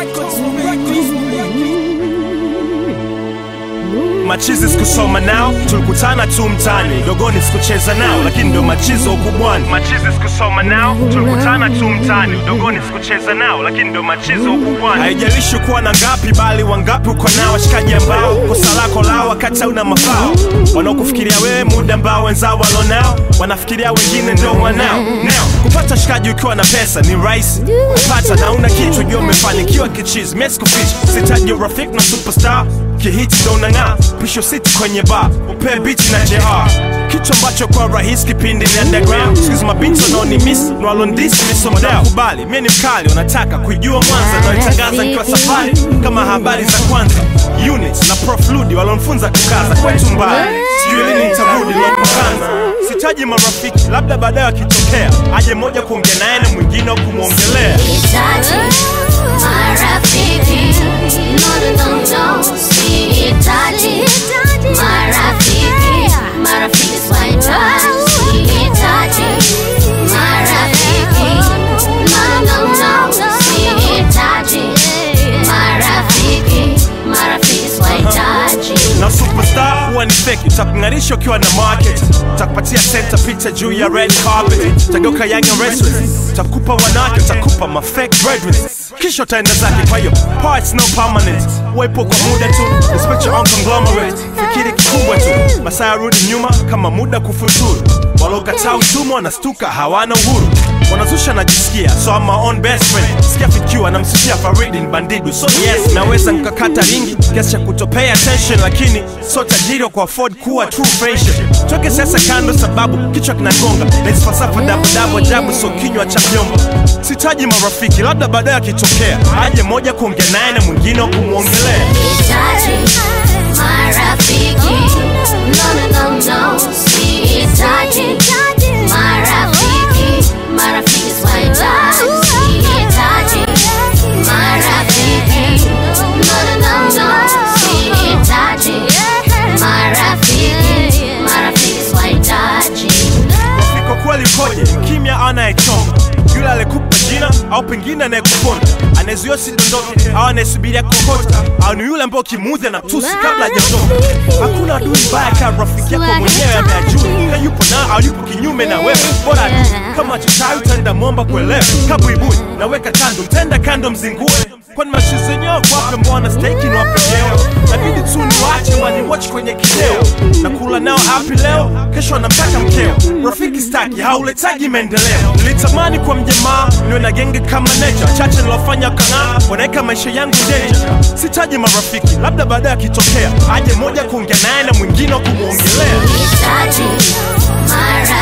machizi sikusoma nao tulikutana tu mtani dogoni sikucheza nao lakini ndo machizo ukubwani machizi sikusoma nao tulikutana tu mtani dogoni sikucheza nao lakini ndo machizo ukubwani haijalishi kuwa na ngapi bali wangapi uko nao washikaji ambao kosa lako lao wakati hauna mafao wanaokufikiria wewe muda ambao wenzao walonao wanafikiria wengine ndo wanao nao kupata shikaji ukiwa na pesa ni rahisi kupata na una kitu jua umefanikiwa kichizi mesikuficha sitaji urafiki na superstar kihiti ndo unang'aa pisho siti kwenye bar upee biti na jr kitu ambacho kwa rahisi kipindi ni underground sikizi mabinti wanaoni miss nwalondisi misomdao kubali mie ni mkali unataka kuijua mwanza naitangaza nikiwa safari kama habari za kwanza unit na prof ludi walonfunza kukaza kwetu mbaya sijui lini nitarudi lopokanza sitaji marafiki labda baadaye akitokea aje moja kuongea naye na mwingine wa kumwongelea Sihitaji marafiki, no, no, no, no. Sihitaji marafiki, marafiki sihitaji. Sihitaji marafiki, no, no, no. Sihitaji marafiki, marafiki sihitaji. na superstar huwa ni fake utakung'arisha ukiwa na market utakupatia center picha juu ya red carpet utageuka young and restless utakupa wanawake utakupa ma fake breadwinners kisha utaenda zake kwa hiyo parts no permanent uwepo kwa muda tu respect your own conglomerate fikiri kikubwa tu masaa yarudi nyuma kama muda kufuturu walokataa utumwa wanastuka hawana uhuru wanazusha najisikia so I'm my own best friend sikia fikiwa namsifia faridin bandidu so yes naweza nkakata ringi kiasi cha kutopay attention lakini so tajiri wa kuafford kuwa true friendship toke sasa kando sababu kichwa kinagonga naizi falsafa dabudabu ajabu so kinywa cha vyombo sitaji marafiki labda baadaye akitokea aje moja kuongea naye na mwingine wa kumwongelea Sihitaji marafiki, no, no, no, no. Sihitaji marafiki, marafiki sihitaji. Sihitaji marafiki, no, no, no, no. Sihitaji marafiki, marafiki sihitaji. Rafiki kweli koje kimya anayechonga yule alikupa jina au pengine anayekuponda anayezuia sidondoke au anayesubiria kokota au ni yule ambao ukimuudhi na tusi kabla hajaondoka hakuna adui mbaya kama rafiki yako mwenyewe ameajua ka yupo na au yupo kinyume na wewe bora tu kama chochawi utaenda mwomba kuelewa kabuibui naweka kando mtenda kando mzingue kwani mashu zenyewe kwape mbwana steki ni wapenyewe nabidi tu niwache waniwatch kwenye kideo na kula nao hapi leo kesho anamtaka mkeo rafiki staki hauletaji maendeleo nilitamani kwa mjamaa niwe na genge kama necha chache nilofanya kang'aa wanaweka maisha yangu danger sitaji marafiki labda baadaye akitokea aje moja kuongea naye na mwingine wa kumwongelea Sihitaji marafiki